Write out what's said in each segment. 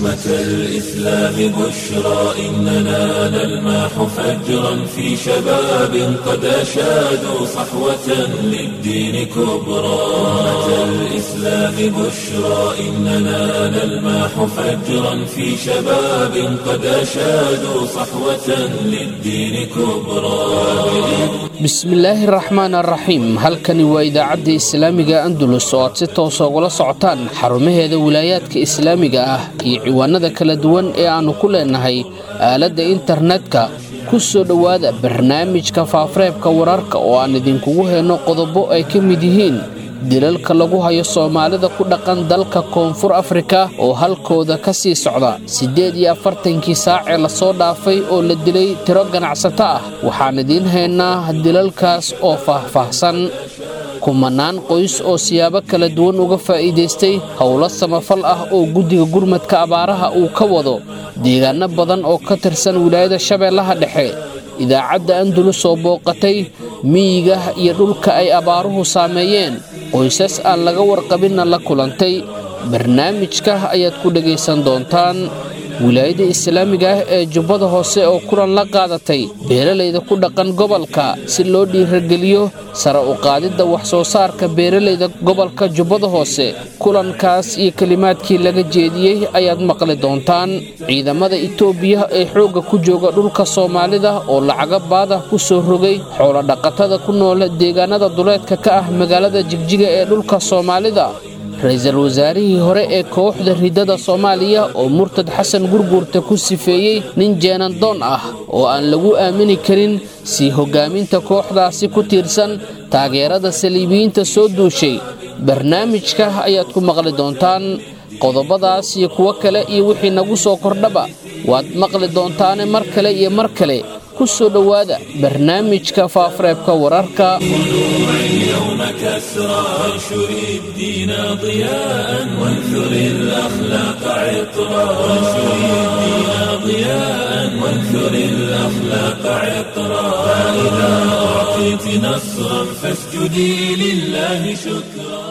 أمة الإسلام بشرى إننا نلمح فجرا في شباب قد أشادوا صحوة للدين كبرى أمة الإسلام بشرى إننا نلمح فجرا في شباب قد أشادوا صحوة للدين كبرى bismillaahi raxmaan araxiim halkani waa idaacadda islaamiga andalus oo aad si toosa ugala socotaan xarumaheeda wilaayaadka islaamiga ah iyo ciwaanada kala duwan ee aannu ku leenahay aaladda internetka ku soo dhowaada barnaamijka faafareebka wararka oo aan idinkugu heenno qodobo ay ka mid yihiin dilalka lagu hayo soomaalida ku dhaqan dalka koonfur afrika oo halkooda ka sii socda siddeed iyo afartankii saacee lasoo dhaafay oo la dilay tiro ganacsato ah waxaan idiin haynaa dilalkaas oo faahfaahsan kumanaan qoys oo siyaabo kala duwan uga faa'iidaystay howlo samafal ah oo guddiga gurmadka abaaraha uu ka wado deegaano badan oo ka tirsan wilaayada shabeellaha dhexe idaacadda andalus oo booqatay miyiga iyo dhulka ay abaaruhu saameeyeen qoysas aan laga warqabinna la kulantay barnaamijka ayaad ku dhegaysan doontaan wilaayada islaamiga ah ee jubbada hoose oo kulan la qaadatay beeralayda ku dhaqan gobolka si loo dhiirageliyo sare u qaadidda wax soo saarka beeralayda gobolka jubbada hoose kulankaas iyo kelimaadkii laga jeediyey ayaad maqli doontaan ciidamada itoobiya ee xoogga ku jooga dhulka soomaalida oo lacago baadah ku soo rogay xoolodhaqatada ku noola deegaanada duleedka ka ah magaalada jigjiga ee dhulka soomaalida ra-iisul wasaarihii hore ee kooxda ridada soomaaliya oo murtad xasan gurguurta ku sifeeyey nin jeenandoon ah oo aan lagu aamini karin sii hoggaaminta kooxdaasi ku tiirsan taageerada saliibiyiinta soo duushay barnaamijka ayaad ku maqli doontaan qodobadaas iyo kuwo kale iyo wixii nagu soo kordhaba waad maqli doontaane mar kale iyo mar kale ku soo dhowaada barnaamijka faafareebka wararka اليوم كسرى وانشر الدين ضياء وانثر الأخلاق عطرا وانشر الدين ضياء وانثر الأخلاق عطرا فإذا أعطيت نصرا فاسجدي لله شكرا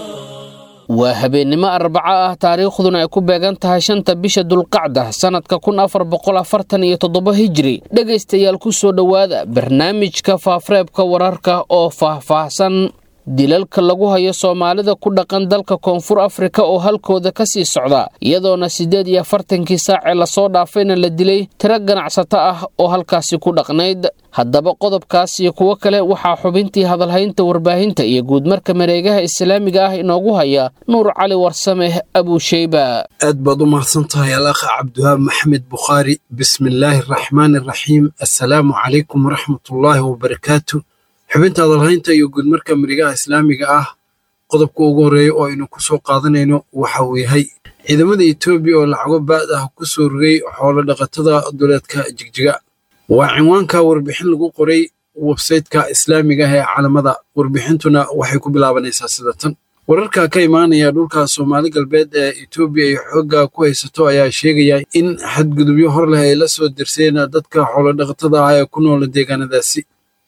waa habeennimo arbaco ah taariikhduna ay ku beegan tahay shanta bisha dulqacda sannadka kun afar boqol afartan iyo toddoba hijri dhegaystayaal ku soo dhowaada barnaamijka faafareebka wararka oo faahfaahsan dilalka lagu hayo soomaalida ku dhaqan dalka koonfur afrika oo halkooda ka sii socda iyadoona siddeed iyo afartankii saacee lasoo dhaafayna la dilay tiro ganacsato ah oo halkaasi ku dhaqnayd haddaba qodobkaas iyo kuwo kale waxaa xubintii hadalhaynta warbaahinta iyo guudmarka mareegaha islaamiga ah inoogu haya nuur cali warsameh abuusheyba aad baad u mahadsan tahay alakha cabdiwahaab maxmed bukhaari bismillaahi araxmaani araxiim assalaamu calaykum waraxmatullaahi wabarakaatu xubinta hadalhaynta iyo guudmarka mareegaha islaamiga ah qodobka ugu horreeya oo aynu ku soo qaadanayno waxa uu yahay ciidamada etoobiya oo lacago baad ah ku soo rogay xoolo dhaqatada duleedka jigjiga waa cinwaanka warbixin lagu qoray websayteka islaamiga ah ee caalamada warbixintuna waxay ku bilaabanaysaa sida tan wararka ka imaanaya dhulka soomaali galbeed ee etoobiya ay xoogga ku haysato ayaa sheegaya in xadgudubyo hor leh ay la soo dirseen dadka xoolodhaqatada ah ee ku noola deegaanadaasi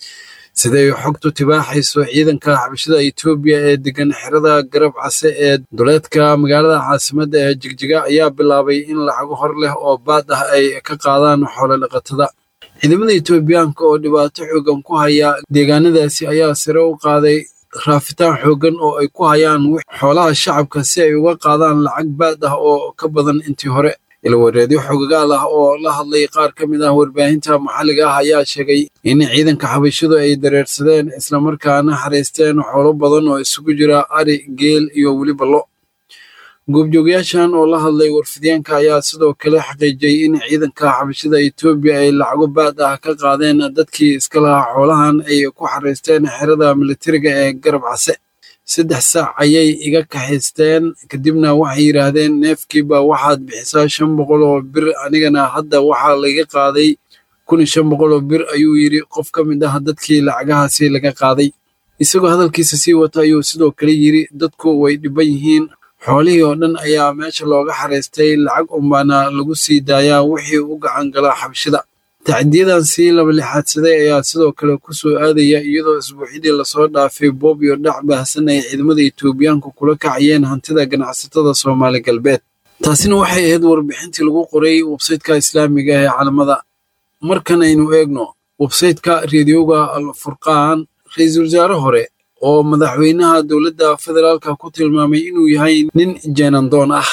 siday xogtu tibaaxayso ciidanka xabashada etoobiya ee degan xerada garab case ee duleedka magaalada caasimadda ee jigjiga ayaa bilaabay in lacago hor leh oo baad ah ay ka qaadaan xoolodhaqatada ciidamada etoobiyaanka oo dhibaato xoogan ku haya deegaanadaasi ayaa sare u qaaday raafitaan xoogan oo ay ku hayaan xoolaha shacabka si ay uga qaadaan lacag baad ah oo ka badan intii hore ilwareedyo xogagaal ah oo la hadlay qaar ka mid ah warbaahinta maxalliga ah ayaa sheegay in ciidanka xabashadu ay dareersadeen islamarkaana xaraysteen xoolo badan oo isugu jira ari geel iyo weliba lo goobjoogayaashan oo la hadlay warfidyaanka ayaa sidoo kale xaqiijiyey in ciidanka xabashada etoobiya ay lacago baad ah ka qaadeen dadkii iska lahaa xoolahan ay ku xaraysteen xerada militariga ee garab case saddex saac ayay iga kaxaysteen kadibna waxay yidhaahdeen neefkiiba waxaad bixisaa shan boqol oo bir anigana hadda waxaa laga qaaday kun iyo shan boqol oo bir ayuu yidhi qof ka mid ah dadkii lacagahaasi laga qaaday isagoo hadalkiisa sii wata ayuu sidoo kale yidhi dadku way dhiban yihiin xoolihii oo dhan ayaa meesha looga xaraystay lacag unbaana lagu sii daayaa wixii u gacan galaa xabshida tacdiyadan sii laba lixaadsaday ayaa sidoo kale ku soo aadaya iyadoo isbuuxyadii lasoo dhaafay boob iyo dhac baahsan ay ciidamada etoobiyaanku kula kacayeen hantida ganacsatada soomaali galbeed taasina waxay ahayd warbixintii lagu qoray websayteka islaamiga ee calamada markan aynu eegno websayteka reediyoga alfurqaan ra-iisul wasaare hore oo madaxweynaha dowladda federaalka ku tilmaamay inuu yahay nin jeenandoon ah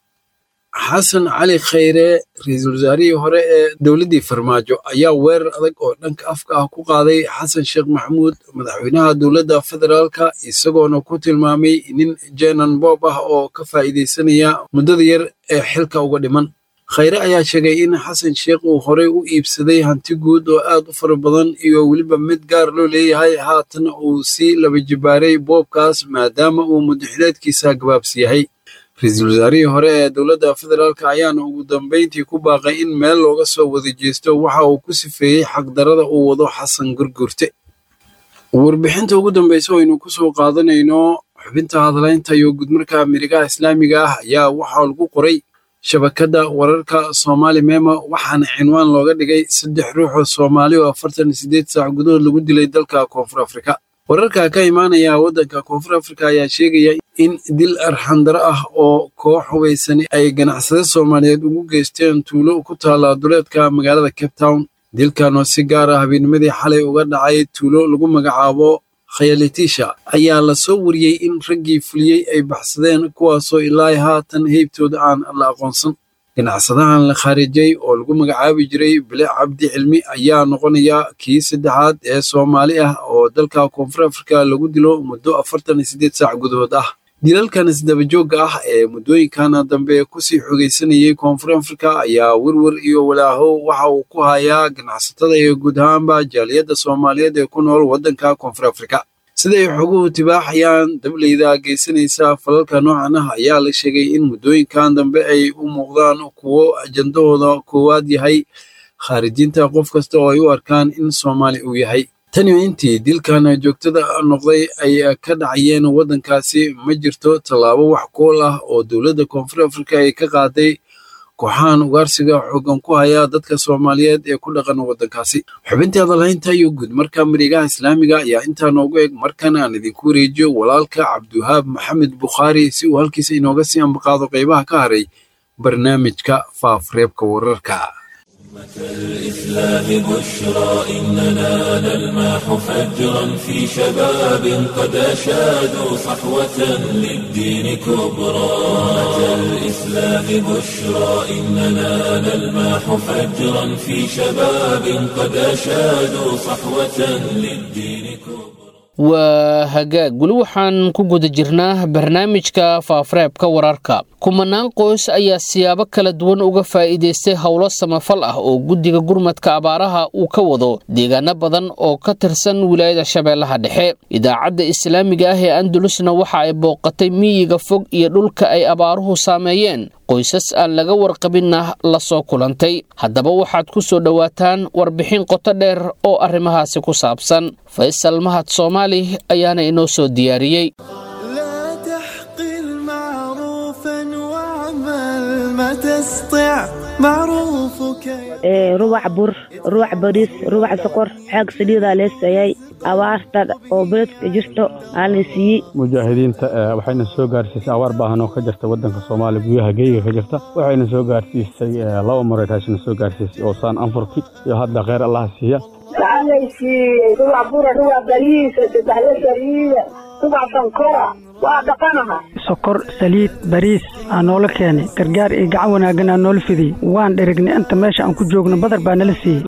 xasan cali khayre ra-iisul wasaarihii hore ee dowladdii farmaajo ayaa weerar adag oo dhanka afka ah ku qaaday xasan sheekh maxamuud madaxweynaha dowladda federaalka isagoona ku tilmaamay nin jeenan boob ah oo ka faa'iidaysanaya muddada yar ee xilka uga dhiman khayre ayaa sheegay in xasan sheekh uu horey u iibsaday hanti guud oo aad u fara badan iyo weliba mid gaar loo leeyahay haatana uu sii laba jibaaray boobkaas maadaama uu mudaxileedkiisa gabaabsi yahay ra-iisul wasaarihii hore ee dowladda federaalk ayaana ugu dambayntii ku baaqay in meel looga soo wada jeesto waxa uu ku sifeeyey xaqdarada uu wado xasan gurgurte warbixinta ugu dambeysa oo aynu ku soo qaadanayno xubinta hadlaynta iyo gudmarka mirigaha islaamiga ah ayaa waxaa lagu qoray shabakadda wararka soomaali memo waxaana cinwaan looga dhigay saddex ruux oo soomaali oo afartan iyo siddeed saac gudahood lagu dilay dalka koonfur afrika wararka ka imaanaya waddanka koonfur afrika ayaa sheegaya in dil arxandaro ah oo koox hubaysani ay ganacsade soomaaliyeed ugu geysteen tuulo ku taala duleedka magaalada cape town dilkan oo si gaar ah habeenimadii xalay uga dhacay tuulo lagu magacaabo khayalitisha ayaa la soo wariyey in raggii fuliyey ay baxsadeen kuwaasoo ilaa haatan heybtooda aan la aqoonsan ganacsadahan la khaarijay oo lagu magacaabi jiray bile cabdi cilmi ayaa noqonaya kii saddexaad ee soomaali ah oo dalka koonfur afrika lagu dilo muddo afartan iyo siddeed saac gudahood ah dilalkan isdabajoogga ah ee muddooyinkan dambe kusii xogaysanayay koonfur afrika ayaa werwer iyo walaaho waxa uu ku hayaa ganacsatada iyo guud ahaanba jaaliyadda soomaaliyeed ee ku nool waddanka koonfur afrika siday xoguhu tibaaxayaan dableyda geysanaysa falalka noocan ah ayaa la sheegay in muddooyinkan dambe ay u muuqdaan kuwo ajandahooda koowaad yahay khaarijinta qof kasta oo ay u arkaan in soomaali uu yahay taniyo intii dilkan joogtada noqday ay ka dhacayeen waddankaasi ma jirto tallaabo wax kool ah oo dowladda koonfur afrika ay ka qaaday kooxahan ugaarsiga xoogan ku haya dadka soomaaliyeed ee ku dhaqan waddankaasi xubintii hadalhaynta iyo guud marka marigaha islaamiga ayaa intaa noogu eg markan aan idinku wareejiyo walaalka cabdiwahaab maxamed bukhaari si uu halkiisa inooga sii ambaqaado qaybaha ka haray barnaamijka faafreebka wararka الإسلام بشرى إننا نلمح فجرا في شباب قد أشادوا صحوة للدين كبرى الإسلام بشرى إننا نلمح فجرا في شباب قد أشادوا صحوة للدين كبرى waa hagaag weli waxaan ku guda jirnaa barnaamijka faafareebka wararka kumanaan qoys ayaa siyaabo kala duwan uga faa'iidaystay howlo samafal ah oo guddiga gurmadka abaaraha uu ka wado deegaano badan oo ka tirsan wilaayada shabeellaha dhexe idaacadda islaamiga ah ee andalusna waxa ay booqatay miyiga fog iyo dhulka ay abaaruhu saameeyeen qoysas aan laga warqabinna la soo kulantay haddaba waxaad ku soo dhowaataan warbixin qoto dheer oo arrimahaasi ku saabsan faysal mahad soomaali ayaana inoo soo diyaariyey لا تحقر معروفا واعمل ما تستطع معروفك ee rubac bur rubac bariis rubac sokor xaag saliidaa lee seeyay abaarta oo beledka jirto aan la siiyey mujaahidiinta eh, waxayna soo gaarsiisay abaar baahan oo ka jirta wadanka soomaaliya gudaha geyga ka jirta waxayna soo gaarsiisay eh, laba mareed hashina soo gaarsiisay oo saan anfurki iyo hadda kheyr allaha siiya waxaanaysiiyey rubac bura rubac bariisa saddexda saliida rubac sankora waa dhaqanaha sokor saliid bariis aa noola keenay gargaar iyo gacan wanaaggan aa noola fidiyey waan dherignay inta meesha aan ku joogno badar baa nala siiyey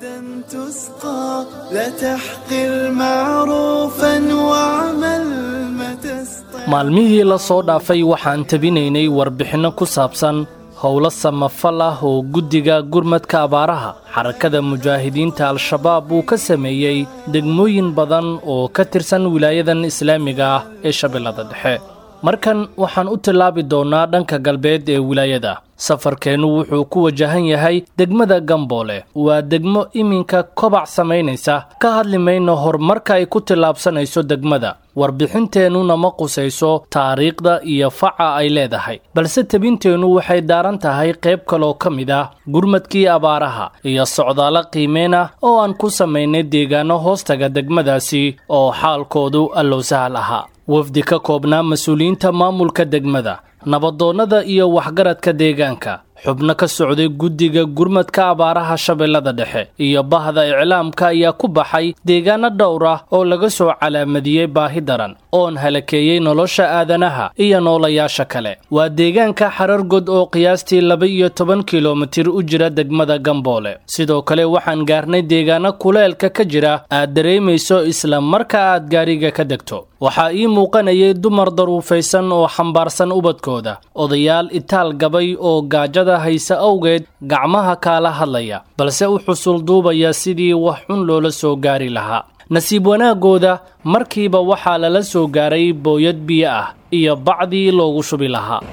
تسقى لا تحقر معروفا واعمل ما تستطع maalmihii la soo dhaafay waxaan tabinaynay warbixinno ku saabsan howlo samafal ah oo guddiga gurmadka abaaraha xarakada mujaahidiinta al-shabaab uu ka sameeyey degmooyin badan oo ka tirsan wilaayadan islaamiga ah ee shabeellada dhexe markan waxaan u tillaabi doonnaa dhanka galbeed ee wilaayada safarkeennu wuxuu ku wajahan yahay degmada gamboole waa degmo iminka kobac samaynaysa ka hadli mayno horumarka ay ku tillaabsanayso degmada warbixinteennuna ma qusayso taariikhda iyo faca ay leedahay balse tebinteennu waxay daaran tahay qayb kaloo ka mid ah gurmadkii abaaraha iyo socdaalo qiimeen ah oo aan ku samaynay deegaano hoostaga degmadaasi oo xaalkoodu allow sahal ahaa wafdi ka koobnaa mas-uuliyiinta maamulka degmada nabadoonnada iyo waxgaradka deegaanka xubno ka socday guddiga gurmadka abaaraha shabeellada dhexe iyo bahda iclaamka ayaa ku baxay deegaano dhowr ah oo laga soo calaamadiyey baahi daran oon halakeeyey nolosha aadanaha iyo noolayaasha kale waa deegaanka xarargod oo qiyaastii laba iyo toban kilomitir u jira degmada gamboole sidoo kale waxaan gaarnay deegaano kuleelka ka jira aad dareemayso isla marka aad gaariga ka degto waxaa ii muuqanayay dumar daruufaysan oo xambaarsan ubadkooda odayaal itaal gabay oo gaajada hayse awgeed gacmaha kaala hadlaya balse u xusul duubaya sidii wax xun loola soo gaari lahaa nasiib wanaagooda markiiba waxaa lala soo gaaray booyad biyo ah iyo bacdii loogu shubi lahaa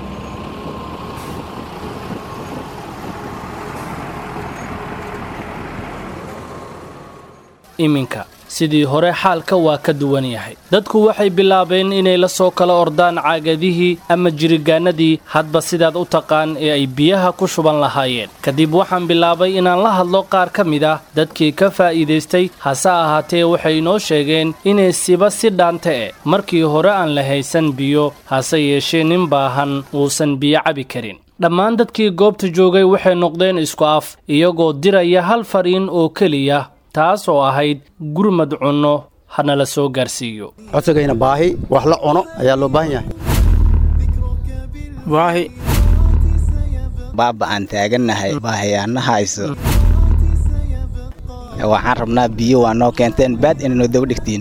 iminka sidii hore xaalka waa ka duwan yahay dadku waxay bilaabeen inay la soo kala ordaan caagadihii ama jirigaanadii hadba sidaad u taqaan ee ay biyaha ku shuban lahaayeen kadib waxaan bilaabay inaan la hadlo qaar ka mid ah dadkii ka faa'iidaystay hase ahaatee waxay inoo sheegeen inay siba si dhaante e markii hore aan la haysan biyo hase yeeshee nin baahan uusan biyo cabi karin dhammaan dadkii goobta joogay waxay noqdeen isku af iyagoo diraya hal fariin oo keliya taas oo ahayd gurmad cunno hana la soo gaarsiiyo codsigayna baahi wax la cuno ayaa loo baahan yahay baahi baaba aan taagannahay baahayaana hayso waxaan rabnaa biyo waa noo keenteen baad inaynu daba dhigtiin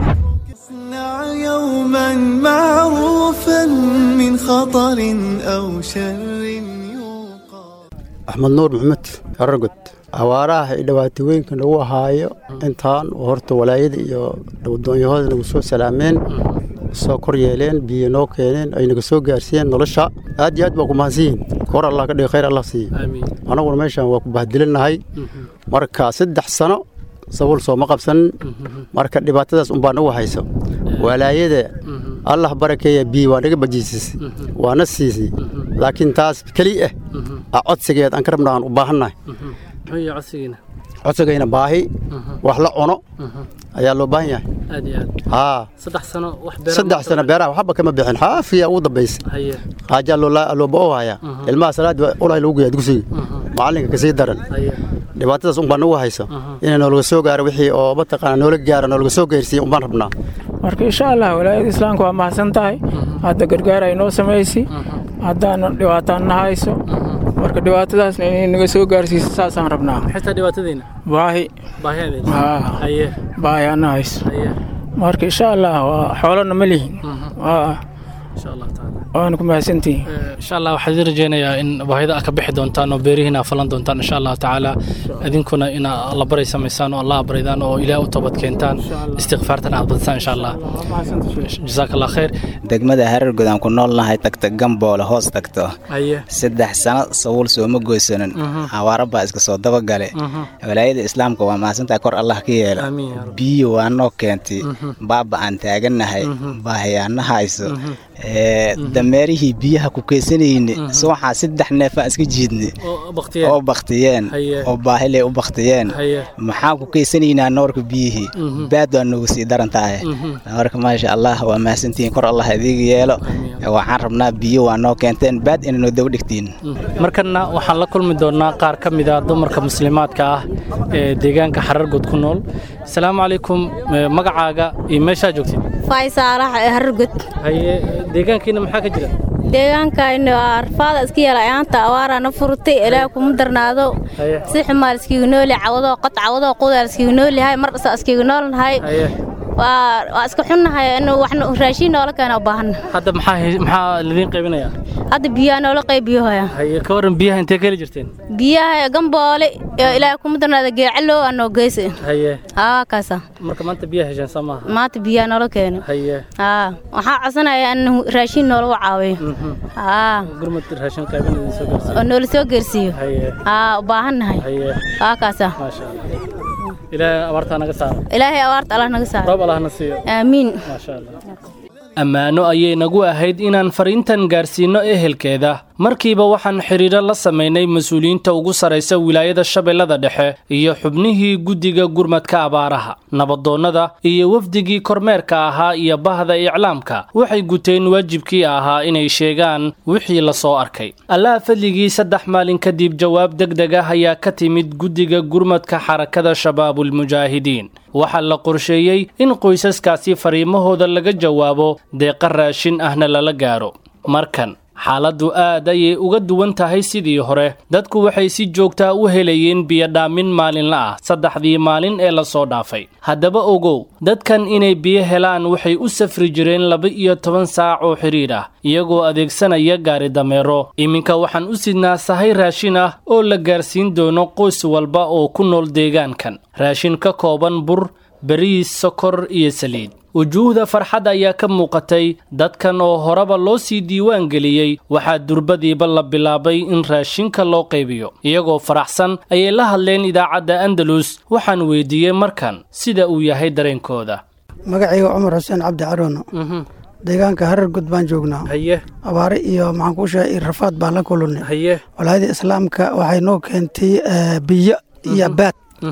يوما معروفا من خطر أو شر axmed nuur maxamed aragod awaaraha iyo dhibaatooyinka nagu ahaayo intaan horta walaayada iyo doonyahooda nagu soo salaameen soo kor yeeleen biyo noo keeneen ay naga soo gaarsiiyeen nolosha aad iyo aad baa ku mahadsanyihin kor allah ka dhigi khayr allah siiye annaguna meeshaan waa ku bahdilinnahay marka saddex sano sabuul sooma qabsanin marka dhibaatadaas unbaa nagu hayso walaayada allah barakeeya biyo waa naga bajiisisay waana siisay laakiin taas keli ah a codsigeed aan ka rabna aan u baahannahay codsigayna baahi wax la cuno ayaa loo baahan yahay haa saddex sano beeraha waxba kama bixin xaafiya ugu dambaysa haajaa looba hayaa ilmaha salaada ulahay lagu geeyaa dugsiga macallinka kasii daran dhibaatadaas unbaa nagu hayso inay noolaga soo gaaro wixii oo mataqaana noola gaara noolaga soo gaarsiiya unbaan rabnaa marka insha allah walaayada islaamka waa mahadsan tahay hadda gargaar ay noo samaysi haddaana dhibaataan na hayso marka dhibaatadaasna inay naga soo gaarsiiso saasaan rabnaa baahi baahi ana hayso marka insha allah waa xoolana ma lihin waana ku mahadsantihin insha allah waxaan idin rajeynayaa in baahida aad ka bixi doontaan oo beerihiina falan doontaan insha allahu tacaala idinkuna ina alla baray samaysaan oo allah baridaan oo ilaah u toobad keentaan istikfaartan aad badisaan insha allah jazaak allah khayr degmada harargod aan ku noolnahay tagta gamboole hoos tagto saddex sano sabuul sooma goysanin awaara baa iska soo dabagale walaayada islaamka waa mahadsantahay kor allah ka yeela biyo waa noo keentay baaba aan taagannahay baahayaana hayso dameerihii biyaha ku keysanayne subaxaa saddex neefaa iska jiidne oo baktiyeen oo baahiley u baktiyeen maxaan ku keysanaynaa noorka biyihii baad waa noogu sii daran tahay marka maasha allah waa mahadsantihiin kor allah idiga yeelo waxaan rabnaa biyo waa noo keenteen baad inaynu daba dhigtiin markana waxaan la kulmi doonaa qaar ka mid ah dumarka muslimaadka ah ee deegaanka xarargod ku nool asalaamu calaykum magacaaga iyo meeshaa joogtid faysaalax ee harargod haye deegaankiina maxaa ka jira deegaankayna waa arfaada iska yeela ayaanta awaaraana furtay ilaahay kuma darnaado si xumaal iskiga nooli cawadoo qod cawadoo qudaal iskiga noolyahay mar dhasa iskiga noolnahay waa iska xunnahay in waxna raashiin noola keena u baahan hadda maxaa maxaa lidiin qaybinayaa hadda biyaha noola qaybiyo haya haye ka waran biyaha intee ka heli jirteen biyaha gamboole iyo ilaahay kuma darnaado geecalow aa noo geysa haye aa kaasa marka maanta biyaha hesheen soo maaha maanta biyaha noola keeno haye aa waxaa codsanaya in raashiin noola caawiyo aa gurmad raashin qaybin idin soo gaarsiiyo oo noola soo gaarsiiyo haye aa u baahannahay haye aa kaasa maasha allah ilaahay abaartaa naga saaro ilaahay abaarta allah naga saaro roob allahna siiyo aamiin maasha allah ammaano ayay nagu ahayd inaan fariintan gaarsiinno ehelkeeda markiiba waxaan xidhiidro la samaynay mas-uuliyiinta ugu sarraysa wilaayada shabeellada dhexe iyo xubnihii guddiga gurmadka abaaraha nabadoonnada iyo wafdigii kormeerka ahaa iyo bahda iclaamka waxay guteen waajibkii ahaa inay sheegaan wixii la soo arkay allaha fadligii saddex maalin kadib jawaab deg deg ah ayaa ka timid guddiga gurmadka xarakada shabaabulmujaahidiin waxaa la qorsheeyey in qoysaskaasi fariimahooda laga jawaabo deeqa raashin ahna lala gaaro markan xaaladdu aad ayay uga duwan tahay sidii hore dadku waxay si joogtaa u helayeen biyodhaamin maalinla ah saddexdii maalin ee lasoo dhaafay haddaba ogow dadkan inay biyo helaan waxay u safri jireen laba-iyo toban saac oo xidhiidh ah iyagoo adeegsanaya gaari dameero iminka waxaan u sidnaa sahay raashin ah oo la gaarsiin doono qoys walba oo ku nool deegaankan raashin ka kooban bur bariis sokor iyo saliid wujuuhda farxad ayaa ka muuqatay dadkan oo horeba loo sii diiwaan geliyey waxaa durbadiiba la bilaabay in raashinka loo qaybiyo iyagoo faraxsan ayay la hadleen idaacadda andalus waxaan weydiiyey markan sida uu yahay dareenkooda magacayga cumar xuseen cabdi carono deegaanka harar gud baan joognaa haye abaare iyo maxaan kuu sheegay rafaad baan la kulunay haye walaayada islaamka waxay noo keentay biyo iyo baad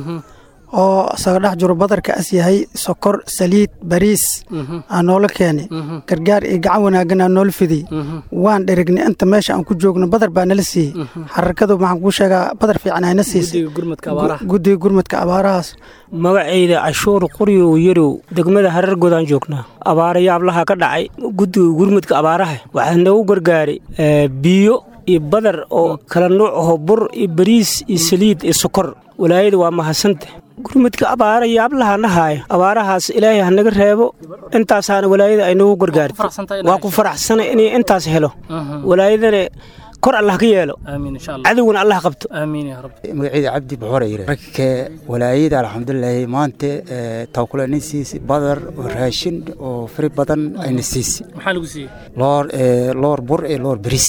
oo isaga dhex jiro badarka as yahay sokor saliid bariis aa noola keenay gargaar iyo gacan wanaaggan aa noola fidiyey waan dherignay inta meesha aan ku joogno badar baa nala siiyey xarakadu maxaan kuu sheegaa badar fiican ayna siisay guddiga gurmadka abaarahaas magacayda cashuur quryow yarow degmada harar godaan joognaa abaara yaablaha ka dhacay guddiga gurmadka abaaraha waxaa noogu gargaaray biyo iyo badar oo kala nuuc aho bur iyo bariis iyo saliid iyo sokor walaayada waa mahadsanta gurmadka abaara yaablaha nahaaya abaarahaas ilaahay hanaga reebo intaasaana walaayada ay nagu gargaartay waa ku faraxsana inay intaas helo walaayadana kor allah ka yeelo cadowgana allah qabto magacayda cabdi buxore yire ragka walaayada alxamdulilaahi maanta tawkula nin siisi badar oo raashin oo fari badan ayna siisi maxaa lagu siiyey loor loor bur iyo loor bariis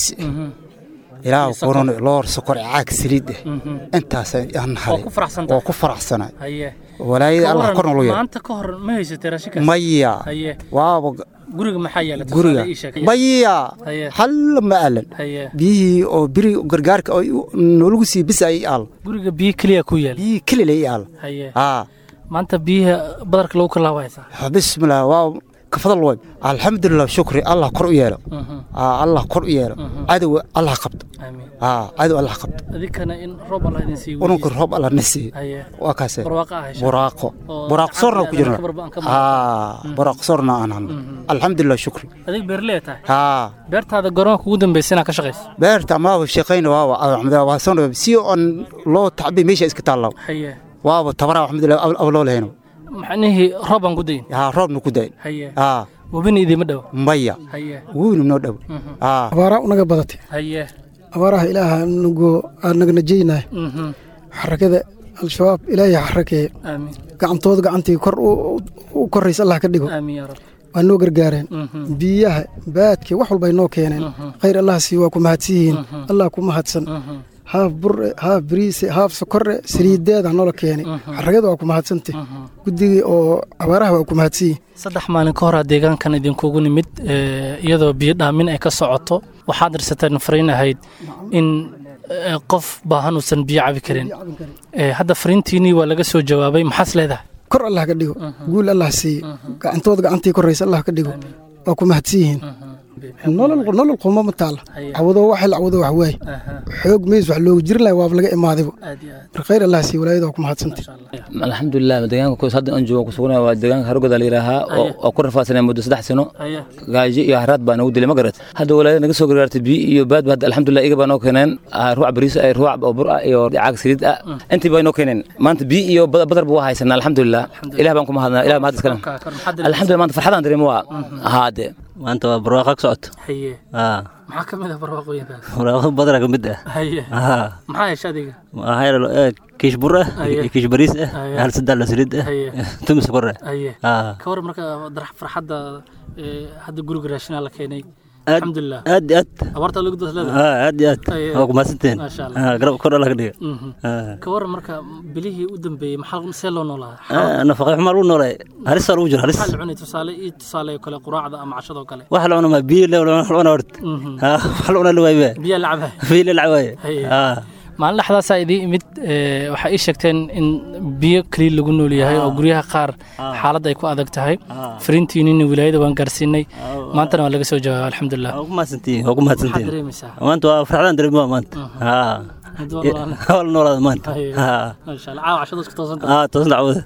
ilaa kuran loor sokor caag saliid ah intaas aan halay oo ku faraxsanay walaayada allah korna loo yeelo maanta ka hor ma haysatay raashinkaas maya waaba guriga maxaa yeelay guriga maya hal ma alan biyihii oo biri gargaarka noolagu sii bis ay aal guriga biyo keliya ku yaal biyo keliya ay aal maanta biyaha badarka lagu kala haysaa bismillah waa kafadal way alxamdulilah shukri allah kor u yeelo allah kor u yeelo cadow allah qabto cadow allah qabto adinkana in roob allah idin siiyo ununka roob allah na siiyo waa kaase buraaqo buraaqo soorna ku jirna buraaqo soorna aan hanno alxamdulilah shukri adig beerlee tahay beertaada garoonka ugu dambaysa inaad ka shaqayso beerta amaaba shaqayna waaba waa soo si on loo tacbi meesha iska taallaw waaba tabaraa alxamdulilah ab loo lahayno macnihii roob aan ku dayin haa roobna ku dayin webina idiima dhow maya webina noo dhow abaaraa unaga badatay haye abaaraha ilaaha nagu naga najeynay xarakada al-shabaab ilaahay xarakeeye gacantooda gacantii kor u koraysa allah ka dhigo waa noo gargaareen biyaha baadkii wax walbay noo keeneen khayr allah sii waa ku mahadsan yihiin allah ku mahadsan haaf bure haaf bariise haaf sokore saliideeda noola keenay xaragada waa ku mahadsanta guddigii oo abaaraha waa ku mahadsanyihin saddex maalin ka horaa deegaankan idinkugu nimid iyadoo biyo dhaamin ay ka socoto waxaad dirsateen fariin ahayd in qof baahan uusan biyo cabi karin hadda fariintiinii waa laga soo jawaabay maxaas leedahay kor allah ka dhigo guul allah siiye gacantooda gacantii koraysa allah ka dhigo waa ku mahadsan yihiin nolol quma ma taala cawado waxay la cawado wax waay xoog meys wax loogu jirin lahay waaba laga imaadayba mar khayr allah sii walaayada waa ku mahadsantay alxamdulilah deegaanka koos hadda aan joogo kusugana waa deegaanka harogoda la yidhaahaa oo ku rafaasanay muddo saddex sano gaajo iyo haraad baa nagu dilay ma garat hadda walaayada naga soo gargaartay biyo iyo baadba hadda alxamdulilah iga baa noo keeneen ruuc bariis ah ruuc oo bur ah iyo caag saliid ah intii baa noo keeneen maanta biyo iyo badar buu haysanaa alxamdulilah ilah baan ku mahadnaa ilah mahad iskale alxamdulilah maanta farxadaan dareemo waa haade maanta waa barwaaqo ka socoto maxaa ka mid ah barwaaqooyinkaas barwaaqo badara ka mid ah haye maxaa hesha adiga waxaa kiish bur ah iyo kiish bariis ah hal saddex la saliid ah tumi sokor ah haye ka war marka farxadda hadda guriga raashinaa la keenay alxamdulilah aad iyo aad abaarta lagu daslada Ah, aad iyo aad waa kumahadsantihiin maasha allah Ah, garab kor alla ka dhiga Mhm. Ah. ka waran marka bilihii u dambeeyey maxaa see loo noolaa Ah, nafaqo xumaa lagu noolay halis baa lagu jiro halis maxaa la cunay tusaale iyo tusaale kale quraacda ama cashadoo kale waxa la cunaa biyo le wax la cunaa horta Mhm. Ah, wax la cunaa la waaye biyaa la cabaa biyo la lacwaaye Haye. Ah. maalin dhexdaasaa idii imid ee, waxaa ii sheegteen in biyo keliya lagu nool yahay oo guryaha qaar xaalad ay ku adag tahay fariintiinina wilaayada waan gaarsiinay maantana waa laga soo jawaaba alxamdulilah waa ku mahadsantihiin waa ku maxaad mahadsantihiin dareemaysaa maanta waa farxadaan dareemaa maanta Ah. Mid walba- waa la noolaada maanta Haye. Ah. maasha allah caawa cashada isku toosan Ah, toosan dacwada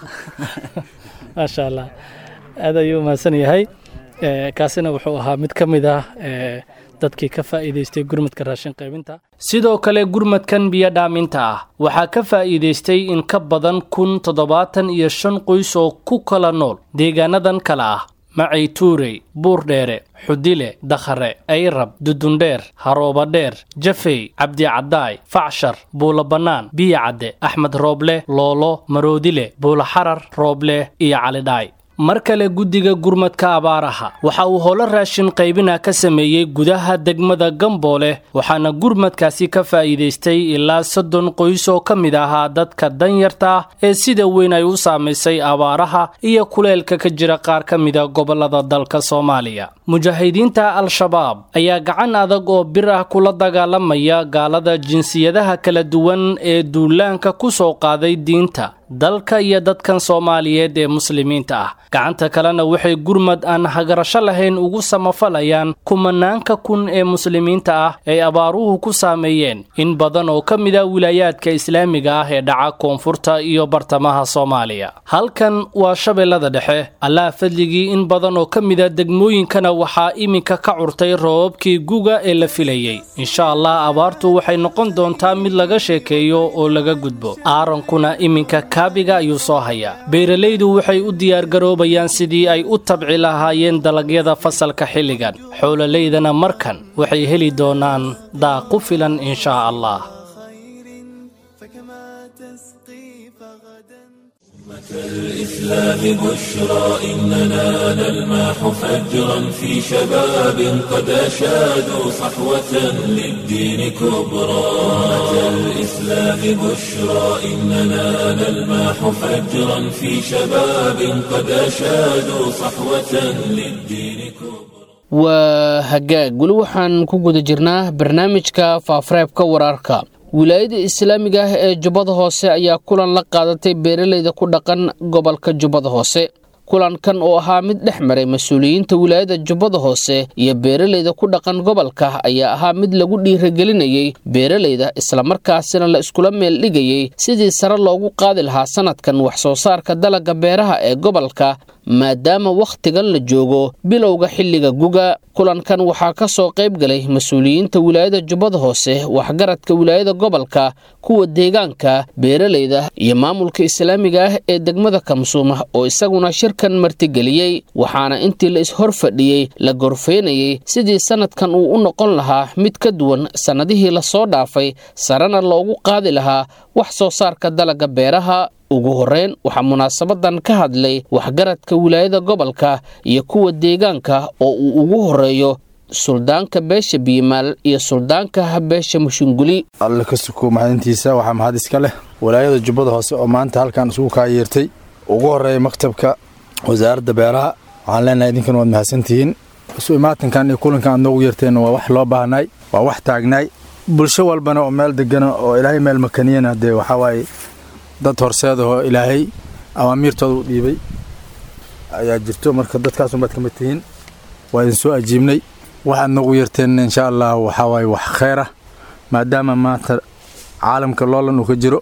maasha allah aad ayuu mahadsan yahay Ee, kaasina wuxuu ahaa mid ka mid ah ee, dadkii ka faa'iidaystay gurmadka raashin qaybinta sidoo kale gurmadkan biyo dhaaminta ah waxaa ka faa'iidaystay in ka badan kun toddobaatan iyo shan qoys oo ku kala nool deegaanadan kale ah macay tuurey buurdheere xudile dakhare ayrab dudundheer haroobadheer jafey cabdicadaay facshar buulo bannaan biyo cadde axmed rooble loolo maroodile buulo xarar rooble iyo calidhaay mar kale guddiga gurmadka abaaraha waxa uu howlo raashin qaybina ka sameeyey gudaha degmada gamboole waxaana gurmadkaasi ka faa'iidaystay ilaa soddon qoys oo ka mid ahaa dadka danyarta ah ee sida weyn ay u saamaysay abaaraha iyo kuleelka ka jira qaar ka mida gobollada dalka soomaaliya mujaahidiinta al-shabaab ayaa gacan adag oo bir ah kula dagaalamaya gaalada jinsiyadaha kala duwan ee duulaanka ku soo qaaday diinta dalka iyo dadkan soomaaliyeed ee muslimiinta ah gacanta kalena waxay gurmad aan hagarasho lahayn ugu samafalayaan kumanaanka kun ee muslimiinta ah ay abaaruhu ku saameeyeen in badan oo ka mid a wilaayaadka islaamiga ah ee dhaca koonfurta iyo bartamaha soomaaliya halkan waa shabeellada dhexe allah fadligii in badan oo ka mid a degmooyinkana waxaa iminka ka curtay roobabkii guga ee la filayey insha allah abaartu waxay noqon doontaa mid laga sheekeeyo oo laga gudbo aarankuna iminka kaabiga ayuu soo hayaa beeralaydu waxay u diyaargaroobayaan sidii ay u tabci lahaayeen dalagyada fasalka xilligan xoololaydana markan waxay heli doonaan daaq ku filan inshaa allah الإسلام بشرى إننا نلمح فجرا في شباب قد أشادوا صحوة للدين كبرى أتى الإسلام بشرى إننا نلمح فجرا في شباب قد أشادوا صحوة للدين كبرى waa hagaag weli waxaan ku guda jirnaa barnaamijka faafareebka wararka wilaayada islaamiga ah ee jubbada hoose ayaa kulan la qaadatay beeralayda ku dhaqan gobolka jubbada hoose kulankan oo ahaa mid dhex maray mas-uuliyiinta wilaayada jubbada hoose iyo beeralayda ku dhaqan gobolka ayaa ahaa mid lagu dhiiragelinayey beeralayda islamarkaasina la iskula meel dhigayey sidii sare loogu qaadi lahaa sanadkan wax soo saarka dalagga beeraha ee gobolka maadaama wakhtigan la joogo bilowga xilliga guga kulankan waxaa ka soo qayb galay mas-uuliyiinta wilaayada jubbada hoose waxgaradka wilaayada gobolka kuwa deegaanka beeralayda iyo maamulka islaamiga ah ee degmada kamsuuma oo isaguna shirkan martigeliyey waxaana intii la is-hor fadhiyey la gorfeynayey sidii sanadkan uu u noqon lahaa mid ka duwan sannadihii lasoo dhaafay sarena loogu qaadi lahaa wax soo saarka dalagga beeraha ugu horreyn waxaa munaasabadan ka hadlay waxgaradka wilaayada gobolka iyo kuwa deegaanka oo uu ugu horreeyo suldaanka beesha biimaal iyo suldaanka beesha mushunguli alle ka suko maxadintiisa waxaa mahad iska leh walaayada jubbada hoose oo maanta halkan isugu kaa yeertay ugu horreeya maktabka wasaaradda beeraha waxaan leenahay idinkan waad mahadsantihiin isu imaatinkan iyo kulankan aad noogu yeerteen waa wax loo baahnay waa wax taagnaay bulsho walbana oo meel degana oo ilaahay meel makaniyana dee waxaa waaye dad horseedahoo ilaahay awaamiirtooda u dhiibay ayaa jirto marka dadkaasunbaad ka mid tihiin waa idin soo ajiibnay waxaad noogu yeerteen insha allah waxaa waaye wax kheyr ah maadaama maanta caalamka loolan uu ka jiro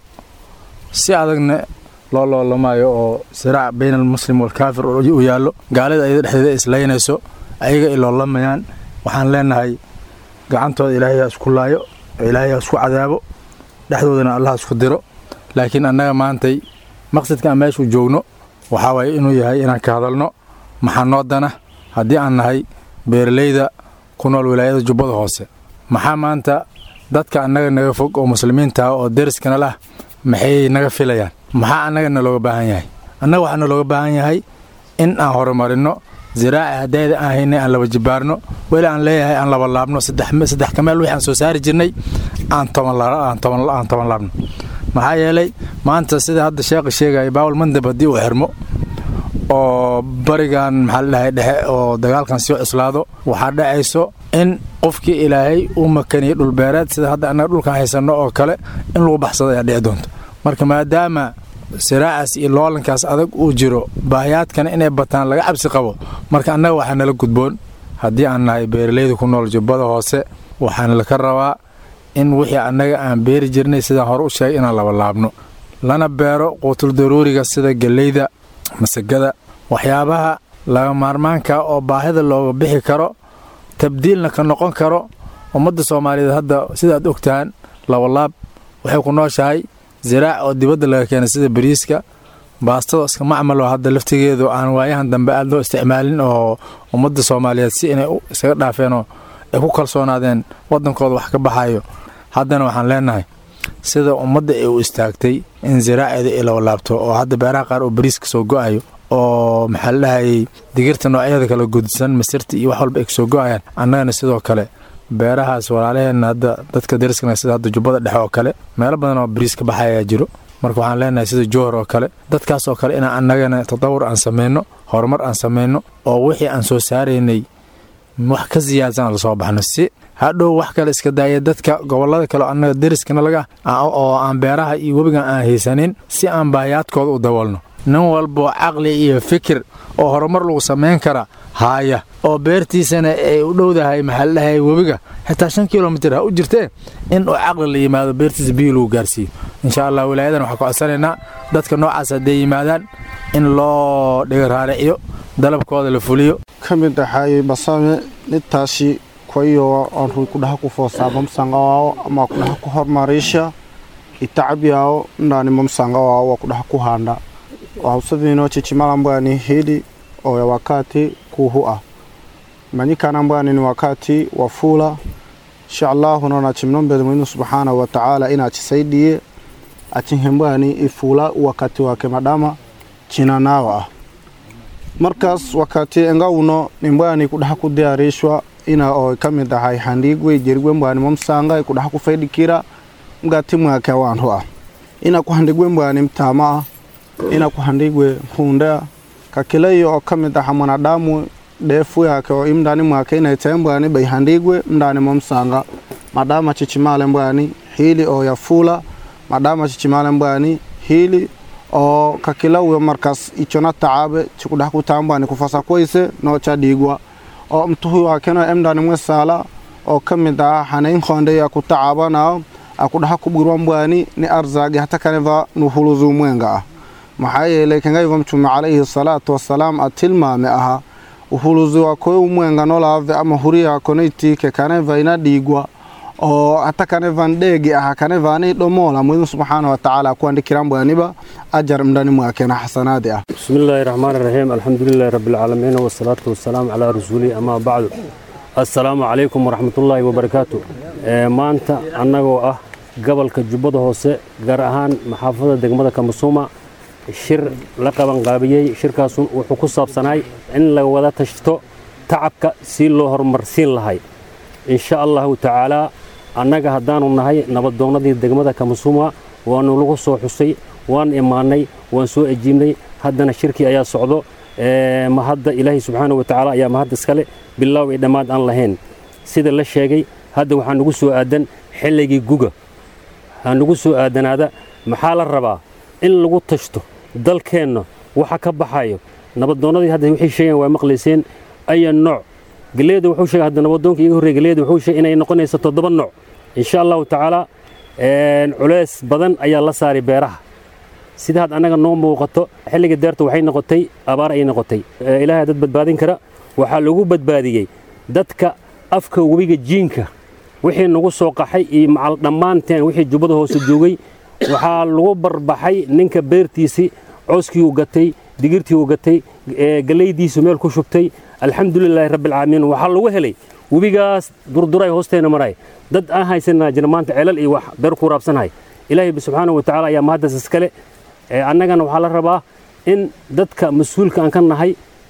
si adagna loo loolamaayo oo siraac bayna almuslim waalkaafir uu yaallo gaalida ayada dhexdeeda islaynayso ayaga ay loolamayaan waxaan leenahay gacantooda ilaahay ha isku laayo ilaahay ha isku cadaabo dhexdoodana allah ha isku diro laakiin annaga maantay maqsadka aan meeshuu joogno waxaa waaye inuu yahay inaan ka hadalno maxaa noo dana haddii aan nahay beeralayda ku nool wilaayada jubbada hoose maxaa maanta dadka annaga naga fog oo muslimiinta ah oo deriskana lah maxay naga filayaan maxaa annaga nalooga baahan yahay annaga waxaa nalooga baahan yahay in aan horumarinno ziraaci haddayda aan haynay aan laba jibaarno weli aan leeyahay aan laba laabno saddex kameel wixii aan soo saari jirnay aan toban laabno maxaa yeelay maanta sida hadda sheekha sheegaya baawal mandab haddii uu xirmo oo barigan maxaa la dhahay dhexe oo dagaalkan sii cuslaado waxaa dhacayso in qofkii ilaahay uu makaniyey dhulbeereed sida hadda annaga dhulkan haysanno oo kale in lagu baxsado ayaa dhici doonta marka maadaama siraacaas iyo loolankaas adag uu jiro baahiyaadkana inay bataan laga cabsi qabo marka annaga waxaa nala gudboon haddii aan nahay beeralayda ku nool jubbada hoose waxaana laka rabaa in wixii annaga aan beeri jirnay sidaan hore u sheegay inaan laba laabno lana beero quutul daruuriga sida gelleyda masagada waxyaabaha laga maarmaanka oo baahida looga bixi karo tabdiilna ka noqon karo ummadda soomaaliyeed hadda sidaad ogtahaan labalaab waxay ku nooshahay ziraac oo dibadda laga keenay sida bariiska baastada iska macmalo hadda laftigeedu aan waayahan dambe aad loo isticmaalin oo ummadda soomaaliyeed si inay isaga dhaafeenoo ay ku kalsoonaadeen waddankooda wax ka baxayo haddana waxaan leenahay sida ummadda ay u istaagtay in ziraaceeda ay labalaabto oo hadda beeraha qaar oo bariiska soo go'ayo oo maxaa la dhahayay digirta noocyada kala gudsan masirta iyo wax walba ay kasoo go'ayaan annagana sidoo kale beerahaas walaalaheenna hadda dadka dariskana sida hadda jubbada dhexe oo kale meelo badan oo bariis ka baxayaa jiro marka waxaan leenahay sida jowhar oo kale dadkaas oo kale inaan annagana tatawur aan samayno horumar aan samayno oo wixii aan soo saaraynay wax ka siyaadsan aan lasoo baxno si hadhow wax kale iska daaya dadka gobollada kale oo annaga dariskana laga oo aan beeraha iyo webigan aan haysanin si aan baahiyaadkooda u daboolno nin walboo caqli iyo fikir oo horumar lagu samayn kara haaya oo beertiisana ay u dhowdahay maxaa la dhahay webiga xitaa shan kilomitir ha u jirtee in uu caqli la yimaado beertiisa biyo lagu gaarsiiyo insha allah wilaayadan waxaan ku codsanaynaa dadka noocaas hadday yimaadaan in loo dhiga raariciyo dalabkooda la fuliyo ka mid ahaayey basame nintaasi kwayo aanrui kudhaha ku foosaaamamsangawao ama kudhaha ku hormarisha itacabyao ndani mamsangawao wa kudhaha ku handa wahusavino chichimalambwani hili oya wakati kuhu ah manyikanambwani ni wakati wa fula insha allahu nona chimnombele mwinu subhanahu wa ta'ala ina chisaidie achihembwani ifula wakati wake madama china nawa ah markaas wakati engawuno nimbwani kudhaha ku diyaarishwa ina oo ka mid ahay handhigwe jerigwe mbwani momsanga kudhaha ku faydhikira mgati mwake awantu ah ina kuhandhigwe mbwani mtama ah ina kuhandhigwe mhunda kakileyo oo ka mid aha mwanadamu dheefu yake oo imndani mwake inaitae mbwani baihandhigwe mndani momsanga madama chichimale mbwani hili oo yafula madama chichimale mbwani hili oo kakilawe markaas ichona tacabe chikudhaha kutambwani kufasa koyse noo chadhigwa oo mtuhu wakeno emndani mwesala oo ka mid ah hanayn khondeya kutacabanao akudhaha kubwirwa mbwani ni arzagi hata kaneva nuhuluzu mwenga ah maxaa yeelay kangayva mtume calayhi salaatu wasalaam a tilmaame aha uhuluzi wakoy umwenga nolaave ama huriya konaitike kaneva ina dhigwa oo hata kanevan dheegi aha kanevani dhomola mwidin subxaana watacaala akuandhikiran bwaniba ajar mndani mwakena xasanaadi ah بسم الله الرحمن الرحيم الحمد لله رب العالمين والصلاة والسلام على رسوله أما بعد السلام عليكم ورحمة الله وبركاته maanta annagoo ah gobolka jubbada hoose gaar ahaan maxaafada degmada kamasuuma shir la qabanqaabiyey shirkaas wuxuu ku saabsanaay in la wada tashto tacabka si loo horumarsiin lahay insha allahu tacaalaa annaga haddaanu nahay nabadoonnadii degmada kamasuuma waanu lagu soo xusay waan imaanay waan soo ajiibnay haddana shirkii ayaa socdo mahadda ilaahay subxaana wa tacaala ayaa mahadda iskale bilaaw iyo dhammaad aan lahayn sida la sheegay hadda waxaa nugu soo aadan xilligii guga ha nugu soo aadanaada maxaa la rabaa in lagu tashto dalkeenna waxa ka baxayo nabadoonnadii hadda waxay sheegeen waa maqlayseen aya nooc galeeda wuxuu sheegay hadda nabadoonka iga horreeya galeeda wuxuu sheegay inay noqonayso toddoba nooc insha allahu tacaala culeys badan ayaa la saaray beeraha sida had annaga noo muuqato xilliga deerta waxay noqotay abaar ay noqotay ilaahay dad badbaadin kara waxaa lagu badbaadiyey dadka afka webiga jiinka wixii nagu soo qaxay iyo macal dhammaanteen wixii jubbada hoose joogay waxaa lagu barbaxay ninka beertiisii cooskii uu gatay digirtii uu gatay gallaydiisu meel ku shubtay alxamdulilaahi rabbilcaalamiin waxaa lagu helay webigaas durduray hoosteena maray dad aan haysanaa jira maanta ceelal iyo wax beer ku raabsanahay ilaahay subxaanahu watacaala ayaa mahaddas iskale annagana waxaa la rabaa in dadka mas-uulka aan ka nahay